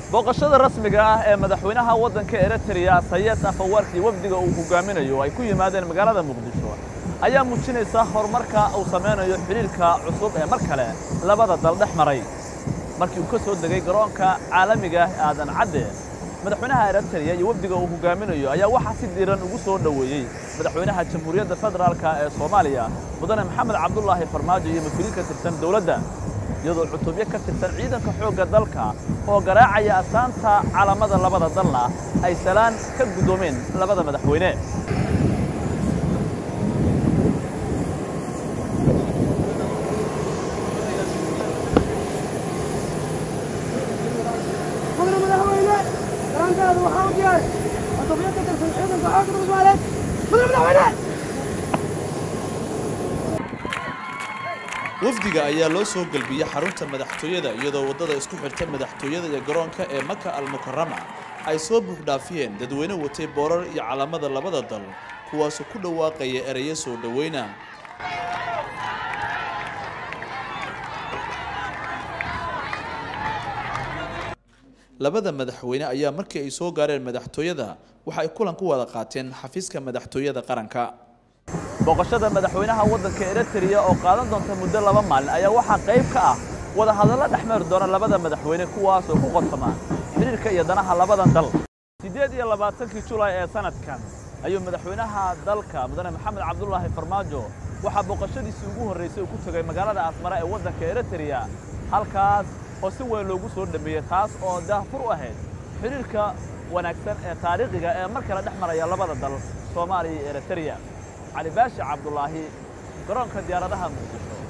booqashada rasmiga ah ee madaxweynaha waddanka eritrea sayed afawarki wafdiga uu hogaaminayo ay ku yimaadeen magaalada muqdisho ayaa muujinaysa horumarka uu samaynayo xidhiirka cusub ee mar kale labada dal dhex maray markii uu ka soo degay garoonka caalamiga ah aadan cadde madaxweynaha eritrea iyo wafdiga uu hogaaminayo ayaa waxaa si diiran ugu soo dhoweeyey madaxweynaha jamhuuriyadda federaalka ee soomaaliya mudane maxamed cabdulaahi farmaajo iyo mas-uuliin ka tirsan dowladda iyadoo cutubyo ka tirsan ciidanka xoogga dalka oo garaacaya astaanta calamada labada dalna ay salaan ka guddoomeen labada madaxweyne mudane madaxweyne galantaada waxaa u diyaar cutubyo ka tirsan ciidanka xoogga dalka soomaaliyeed mudane madaxweyne wafdiga ayaa loo soo gelbiyey xarunta madaxtooyada iyadoo waddada isku xidhta madaxtooyada iyo garoonka ee maka almukarama ay soo buuxdhaafiyeen dadweyne watay boorar iyo calamada labada dal kuwaasoo ku dhawaaqaya ereyo soo dhoweyna labada madaxweyne ayaa markii ay soo gaareen madaxtooyada waxa ay kulan ku wada qaateen xafiiska madaxtooyada qaranka booqashada madaxweynaha waddanka eritrea oo qaadan doonta muddo laba maalin ayaa waxaa qayb ka ah wada hadallo dhex mari doona labada madaxweyne kuwaasoo ku qodsamaan xidhiirka iyo danaha labadan dal siddeed iyo labaatankii julaay ee sanadkan ayuu madaxweynaha dalka mudane maxamed cabdulaahi farmaajo waxaa booqashadiisii ugu horraysay uu ku tegay magaalada asmara ee waddanka eritrea halkaas oo si weyn loogu soo dhameeyey taas oo daahfur u ahayd xidhiirka wanaagsan ee taariikhiga ee mar kale dhex maraya labada dal soomaaliya iyo eritrea cali baashi cabdulaahi garoonka diyaaradaha muqdisho